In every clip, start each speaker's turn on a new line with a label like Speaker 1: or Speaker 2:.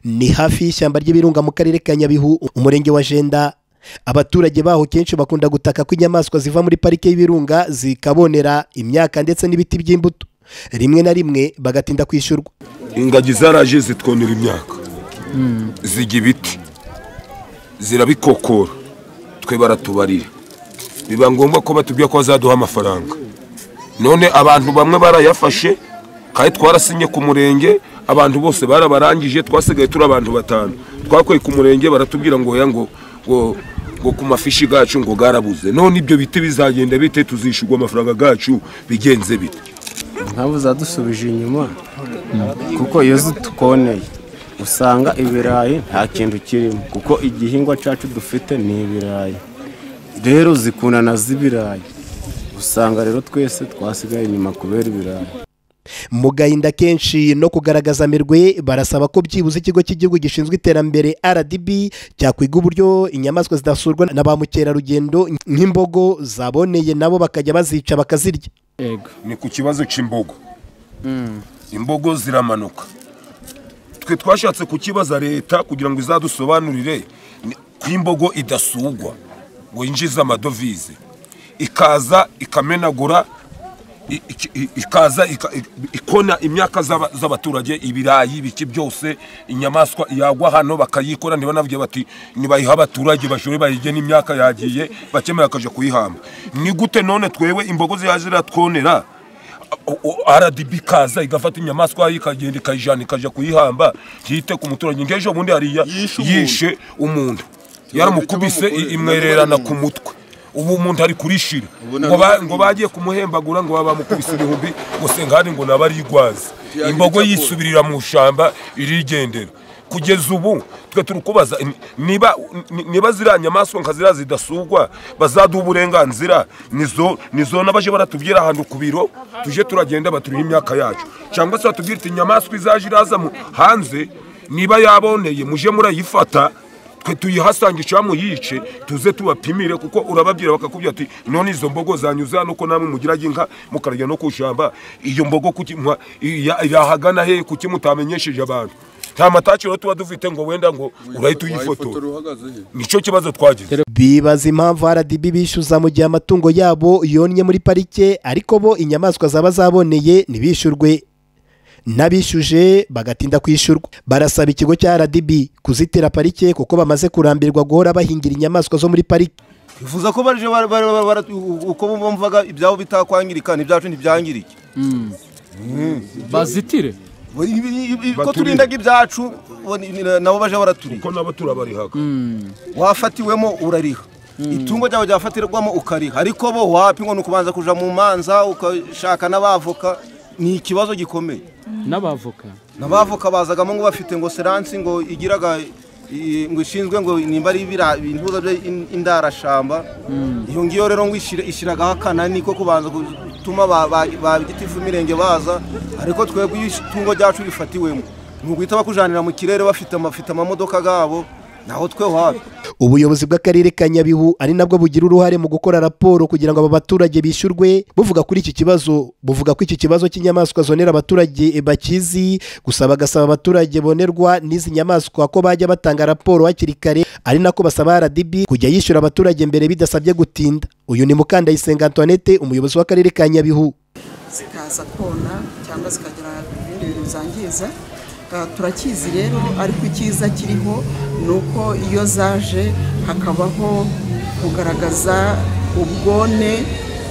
Speaker 1: ni hafi y'ishyamba ry'ibirunga mu karere ka nyabihu umurenge wa jenda abaturage baho kenshi bakunda gutaka ko inyamaswa ziva muri parike y'ibirunga zikabonera imyaka ndetse n'ibiti by'imbuto rimwe na rimwe bagatinda kwishyurwa
Speaker 2: ingagi zaraje zitwonera imyaka zijya ibiti zirabikokora twe baratubarira biba ngombwa ko batubwira ko bazaduha amafaranga none abantu bamwe barayafashe kandi twarasinye ku murenge abantu bose barabarangije twasigaye turi abantu batanu twakuye ku murenge baratubwira ngo oya ngo ngo ngo ku mafishi gacu ngo garabuze none ibyo biti bizagenda bite tuzishyurwa amafaranga gacu bigenze bite
Speaker 3: nkabu zadusubije inyuma kuko iyo zitukoneye usanga ibirayi nta kintu kirimo kuko igihingwa cyacu dufite ni ibirayi rero zikunana z'ibirayi usanga rero twese twasigaye inyuma kubera ibirayi
Speaker 1: mu gahinda kenshi no kugaragaza amerwe barasaba ko byibuze ikigo cy'igihugu gishinzwe iterambere rdb cyakwiga uburyo inyamaswa zidasurwa na ba mukerarugendo nk'imbogo zaboneye nabo bakajya bazica bakazirya
Speaker 2: ni ku kibazo cy'imbogo imbogo ziramanuka twe twashatse kukibaza leta kugira ngo izadusobanurire ni- ko imbogo idasugwa ngo yinjize amadovize ikaza ikamenagura i- iki- i- ikaza ika- i- ikona imyaka z'aba- z'abaturage ibirayi ibiki byose inyamaswa yagwa hano bakayikora ntibanavuge bati nibayiha abaturage bashore bayige n'imyaka yagiye bakemera akaja kuyihamba ni gute none twewe imbogo ziyaje ziratwonera o- o- rdb ikaza igafata inyamaswa ikagenda ikayijana ikaja kuyihamba yite ku muturage ngejo bundi hariya
Speaker 4: Yishe umuntu.
Speaker 2: yishe umuntu
Speaker 4: Yaramukubise,
Speaker 2: yaramukubise i- imwererana ku mutwe ubu umuntu ari kurishira
Speaker 4: Ubu
Speaker 2: ngo ba-
Speaker 4: nabyo-
Speaker 2: ngo bagiye kumuhembagura ngo baba bamukubise ibihumbi ngo sengahari ngo nabe arigwaze imbogo yisubirira mu ishyamba irigendera kugeza ubu twe turi kubaza ni- niba ni- niba ziriya nyamaswa nka ziriya zidasugwa bazaduha uburenganzira nizo nizo n'abaje baratubwira ahantu ku biro tuje turagenda baturiha imyaka yacu cyangwa se batubwira ati inyamaswa izaje iraza mu- hanze niba yaboneye muje murayifata twe tuyihasange cyangwa muyice tuze tubapimire kuko urababwira bakakubwira ati none izo mbogo zanyuze hano ko namwe mugirage inka mukarya no ku ishyamba iyo mbogo kuki mwa- iya- yahagana he kuki mutamenyesheje abantu nta mataciro tuba dufite ngo wenda ngo urahita uyifotora nicyo kibazo twagize
Speaker 1: bibaza impamvu rdb bishyuza mu gihe amatungo yabo yonnye muri parike ariko bo inyamaswa zaba zaboneye ntibishyurwe n'abishyuje bagatinda kwishyurwa barasaba ikigo cya rdb kuzitira parike kuko bamaze kurambirwa guhora bahingira inyamaswa zo muri parike
Speaker 4: bifuza ko baje bara- bara- bara- bara- u- uko bumvaga ibyabo bitakwangirika n'ibyacu ntibyangirike
Speaker 5: bazitire
Speaker 4: I- i- i- ko
Speaker 2: Baturinde.
Speaker 4: turindaga ibyacu bo ni- ni- nabo baje baraturiye
Speaker 2: kuko nabo turabarihaga
Speaker 4: wafatiwemo urariha itungo ryawe ryafatirwamo ukariha ariko bo wapimwa ni ukubanza kuja mu manza ukashaka n'abavoka ni ikibazo gikomeye
Speaker 5: n'abavoka
Speaker 4: n'abavoka bazagamo ngo bafite ngo seransi ngo igiraga i- ngo ishinzwe ngo nimba ari ibira- ibihuza by'indarashamba iyo ngiyo rero ngo ishira- ishyiragaho akanani ko kubanza gutuma ba- ba ba gitifu imirenge baza ariko twebwe iyo itungo ryacu rifatiwemo ni uguhita bakujanira mu kirere bafite amafite amamodoka gabo naho twe wapi
Speaker 1: ubuyobozi bw'akarere ka nyabihu ari nabwo bugira uruhare mu gukora raporo kugira ngo aba baturage bishyurwe buvuga kuri iki kibazo buvuga ko iki kibazo cy'inyamaswa zonera abaturage bakizi gusa bagasaba abaturage bonerwa n'izi nyamaswa ko bajya batanga raporo hakiri kare ari nako basaba rdb kujya yishyura abaturage mbere bidasabye gutinda uyu ni mukandayisenga antoinette umuyobozi w'akarere ka nyabihu
Speaker 6: zikaza kona cyangwa zikagira ibindi bintu zangiza Ah, turakizi rero ariko icyiza kiriho ni uko iyo zaje hakabaho kugaragaza ubwone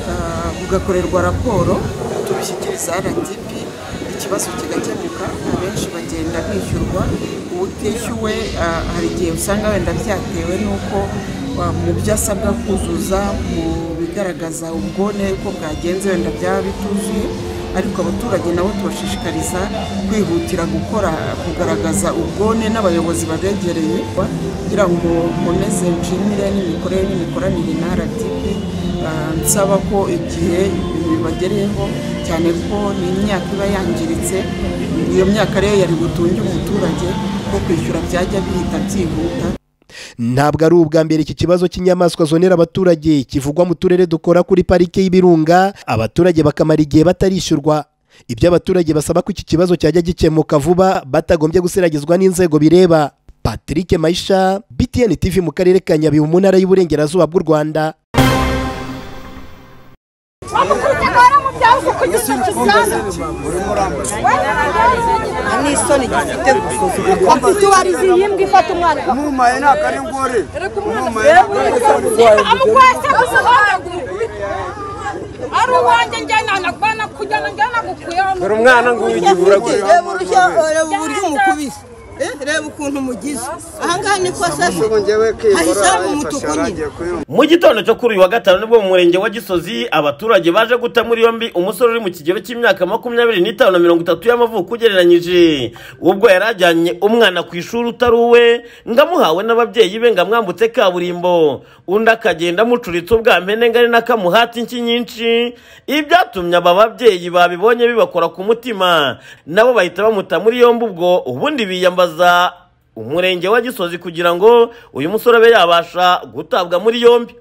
Speaker 6: ah, bugakorerwa raporo tubishyikiriza rdp ikibazo kigakemuka abenshi bagenda bishyurwa utishyuwe ah, hari igihe usanga wenda byatewe n'uko ah, mu byo asabwa kuzuza mu bigaragaza ubwone uko bwagenze wenda byaba bituzuye ariko abaturage nabo tubashishikariza kwihutira gukora kugaragaza ubwone n'abayobozi babegereye kugira ngo muneze nshimire n'imikorere n'imikoranire na rdp Ah, nsaba ko igihe bibagereyeho cyane ko ni imyaka iba yangiritse iyo myaka rero yari butunge umuturage ko kwishyura byajya bihita byihuta
Speaker 1: ntabwo ari ubwa mbere iki kibazo cy'inyamaswa zonera abaturage kivugwa mu turere dukora kuri parike y'ibirunga abaturage bakamara igihe batarishyurwa ibyo abaturage basaba ko iki kibazo cyajya gikemuka vuba batagombye gusiragizwa n'inzego bireba patrick mayisha btn tv mu karere ka nyabihu mu ntara y'uburengerazuba bw'u rwanda
Speaker 5: Agora mudar o que está precisando.
Speaker 6: ni isoni gifite gusuzumu
Speaker 5: Afite ubariza iyi mbwa ifata umwana.
Speaker 7: umumaye ni akanengore
Speaker 5: Amukwese gusobanagura. Ari uwanjye njyana anagwana kujyana njyana gukuyeho.
Speaker 8: dore umwana nguyu ugiye uragura
Speaker 6: reba urushya reba uburyo umukubise Eh, reba ukuntu umugize ahangaha niko asase hahise haba umutuku nyine
Speaker 9: mu gitondo cyo kuri uyu wa gatanu nibwo mu murenge wa gisozi abaturage baje guta muri yombi umusore uri mu kigero cy'imyaka makumyabiri n'itanu na mirongo itatu y'amavuko ugereranyije ubwo yari ajyanye umwana ku ishuri utari uwe ngo amuhawe n'ababyeyi be ngo amwambutse kaburimbo undi akagenda amucuritse ubwa mpene ngari n'akamuhati inshyi nyinshi ibyatumye aba babyeyi babibonye bibakora ku mutima nabo bahita bamuta muri yombi ubwo ubundi biyambaza umurenge wa gisozi kugira ngo uyu musore abe yabasha gutabwa muri yombi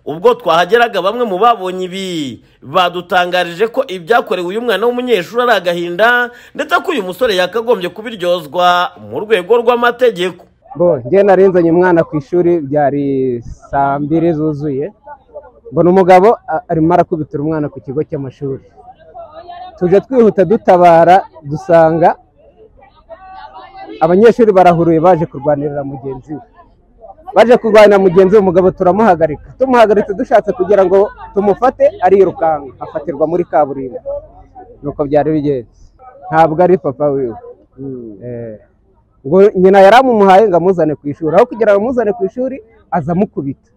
Speaker 9: ubwo twahageraga bamwe mu babonye ibi badutangarije ko ibyakorewe uyu mwana w'umunyeshuri ari agahinda ndetse ko uyu musore yakagombye kubiryozwa mu rwego rw'amategeko
Speaker 4: bo njye narinzanye umwana ku ishuri byari saa mbiri zuzuye mbona umugabo a- arimo arakubitira umwana ku kigo cy'amashuri tuje twihuta dutabara dusanga abanyeshuri barahuruye baje kurwanirira mugenzi we baje kurwanira mugenzi we umugabo turamuhagarika tumuhagaritse dushatse kugira ngo tumufate arirukanka afatirwa muri kaburimbo nuko byari bigenze ntabwo ari papa wiwe Eh. ngo nyina yari amumuhaye ngo amuzane ku ishuri aho kugira ngo amuzane ku ishuri aza amukubita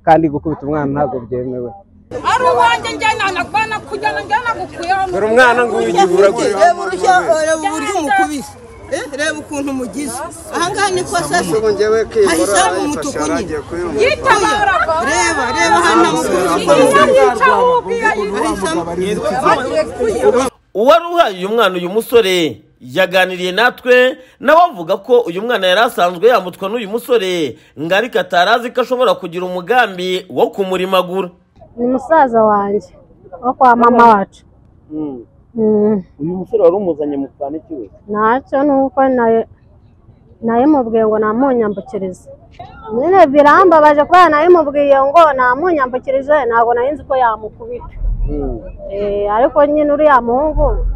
Speaker 4: kandi gukubita umwana ntabwo byemewe
Speaker 5: Ari uwanjye njyana anagwana kujyana njyana gukuyeho.
Speaker 8: dore umwana nguyu ugiye uragura
Speaker 6: reba urushya reba uburyo umukubise Eh, reba ukuntu umugize ahangaha niko asase hahise haba umutuku nyine
Speaker 5: Yitabara.
Speaker 6: reba reba hano amukubise
Speaker 5: Yica wubwiye
Speaker 6: hahise haba
Speaker 9: uwari uhaye uyu mwana uyu musore yaganiriye natwe nawe avuga ko uyu mwana yari asanzwe yambutwa n'uyu musore ngo ariko atari azi ko ashobora kugira umugambi wo kumurimagura
Speaker 10: ni musaza wanjye wo kwa mama wacu Mm,
Speaker 9: uyu musore wari umuzanye mu kaniki we
Speaker 10: ntacyo ni uko nayo nayo mubwiye ngo namunyambukirize nyine birambabaje kubera nayo mubwiye ngo namunyambukirize ntabwo nari nzi ko yamukubita Eh, ariko nyine uriya muhungu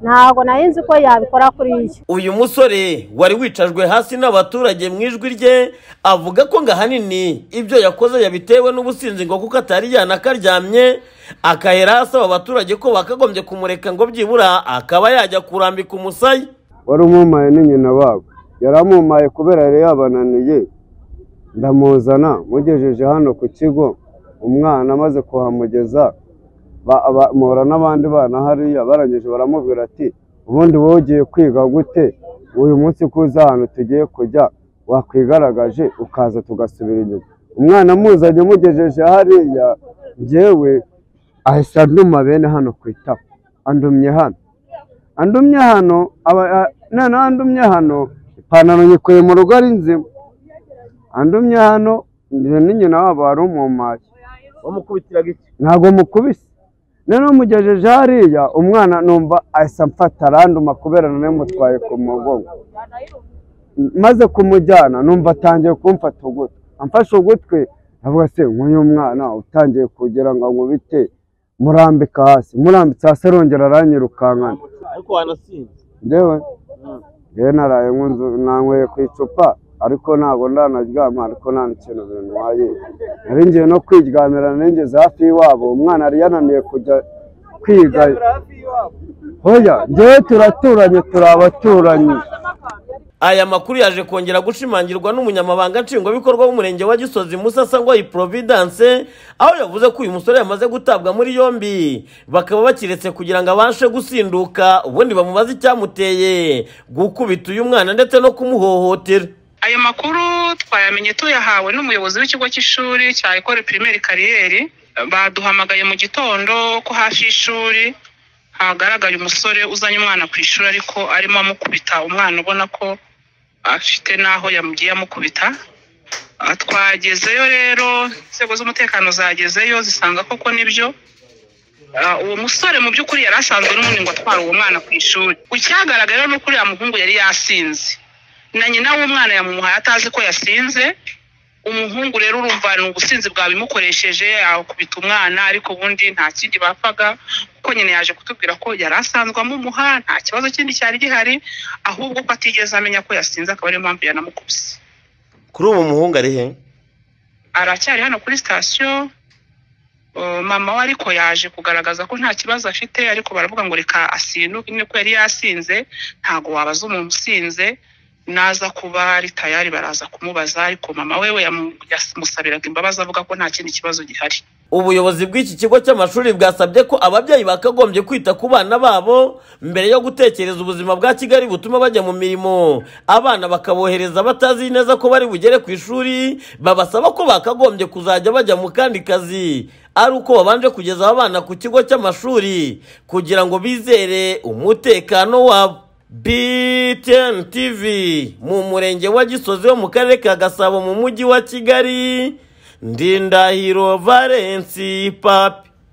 Speaker 10: ntabwo nari nzi ko yabikora kuri iyi
Speaker 9: uyu musore wari wicajwe hasi n'abaturage mu ijwi rye avuga ko ngo ahanini ibyo yakoze yabitewe n'ubusinzi ngo kuko atari yanakaryamye akahera asaba abaturage ko bakagombye kumureka ngo byibura akaba yajya kurambika umusaya
Speaker 4: wari umumaye ni nyina wabo yari amumaye kubera yari yabananiye ndamuzana mugejeje hano ku kigo umwana amaze kuhamugeza ba- aba- muhura n'abandi bana hariya barangije baramubwira ati ubundi wowe ugiye kwiga gute uyu munsi ko uza ahantu tugiye kujya wakwigaragaje ukaza tugasubira inyuma umwana amuzanye amugejeje hariya njyewe ahise anduma bene hano ku itako andumye hano andumye hano aba a- noneho andumye hano ipantaro nyikuye mu rugo ari nzima andumye hano njye ni nyina wabo wari umumaye
Speaker 9: wamukubitiraga iki
Speaker 4: ntabwo mukubise noneho mugejeje hariya umwana numva ahise amfata aranduma kubera nari mutwaye ku mugongo maze kumujyana numva atangiye kumfata ugutwi amfashe ugutwi avuga se nk'uyu mwana utangiye kugira ngo nkubite murambika hasi murambitse hasi arongera aranyirukankana
Speaker 9: ariko wanasinze
Speaker 4: ndewe ngewe naraye nkunzu nanyweye ku icupa ariko ntabwo ndanaryama ariko nta n'ikintu bintwaye nari ngiye no kwiryamira nigeze hafi y'iwabo umwana yari yananiye kujya kwiga hoya ngewe turaturanye turi abaturanyi
Speaker 9: aya makuru yaje kongera gushimangirwa n'umunyamabanga nshingwabikorwa w'umurenge wa gisozi musasa ngo providence aho yavuze ko uyu musore yamaze gutabwa muri yombi bakaba bakiretse kugira ngo abashe gusinduka ubundi bamubaze icyamuteye gukubita uyu mwana ndetse no kumuhohotera
Speaker 11: ayo makuru twayamenye tuyahawe n'umuyobozi w'ikigo cy'ishuri cya ekore pirimeri kariyeri baduhamagaye mu gitondo ko hafi y'ishuri hagaragaye umusore uzanye umwana ku ishuri ariko arimo amukubita umwana ubona ko afite n'aho yamugiye amukubita Ah, twagezeyo rero inzego z'umutekano zagezeyo zisanga koko nibyo
Speaker 12: Ah, uwo musore mu by'ukuri yari asanzwe n'ubundi ngo atwara uwo mwana ku ishuri icyagaragara ni uko uriya muhungu yari yasinze na nyina w'umwana yamumuhaye atazi ko yasinze umuhungu rero urumva ni ubusinzi bwabimukoresheje akubita umwana ariko ubundi nta kindi bapfaga kuko nyine yaje kutubwira ko yari asanzwe amumuha nta kibazo kindi cyari gihari ahubwo ko atigeze amenya ko yasinze akaba ariyo mpamvu yanamukubise
Speaker 9: kuri ubu muhungu ari he
Speaker 12: aracyari hano kuri sitasiyo Uh, mama we ariko yaje kugaragaza ko nta kibazo afite ariko baravuga ngo reka asinuke niko yari yasinze ntago wabaza umuntu usinze naza kuba ari tayari baraza kumubaza ariko mama we we yamu- yamusabiraga imbabazi avuga ko nta kindi kibazo gihari
Speaker 9: ubuyobozi bw'iki kigo cy'amashuri bwasabye ko ababyeyi bakagombye kwita ku bana babo mbere yo gutekereza ubuzima bwa kigali butuma bajya mu mirimo abana bakabohereza batazi neza ko bari bugere ku ishuri babasaba ko bakagombye kuzajya bajya mu kandi kazi ari uko babanje kugeza abana ku kigo cy'amashuri kugira ngo bizere umutekano wabo BTN TV mu murenge wa Gisozi wo mu karere ka Gasabo mu mujyi wa Kigali Ndindahiro Valence Papi